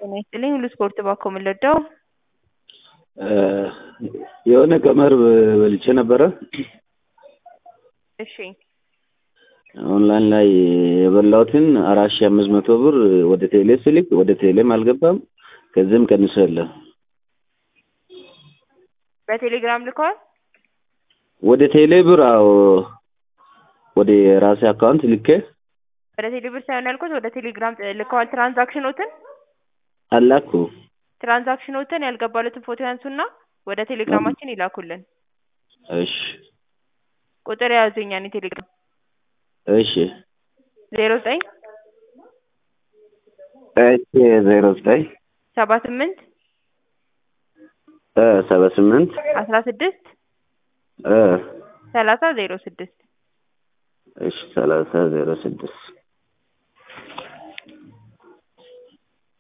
ጤና ይስጥልኝ ሁሉ ስፖርት ባኮ የምንለዳው የሆነ ቀመር በልቼ ነበረ። እሺ ኦንላይን ላይ የበላሁትን አራት ሺህ አምስት መቶ ብር ወደ ቴሌ ስልክ ወደ ቴሌም አልገባም። ከዚህም ቀንሶ የለ በቴሌግራም ልከዋል። ወደ ቴሌ ብር አዎ፣ ወደ ራሴ አካውንት ልኬ ወደ ቴሌ ብር ሳይሆን ያልኩት ወደ ቴሌግራም ልከዋል። ትራንዛክሽኖትን አላኩ። ትራንዛክሽኖትን ያልገባሉትን ፎቶ ያንሱና ወደ ቴሌግራማችን ይላኩልን። እሺ ቁጥር የያዙኛን የቴሌግራም እሺ ዜሮ ዘጠኝ እሺ ዜሮ ዘጠኝ ሰባ ስምንት እ ሰባ ስምንት አስራ ስድስት እ ሰላሳ ዜሮ ስድስት እሺ ሰላሳ ዜሮ ስድስት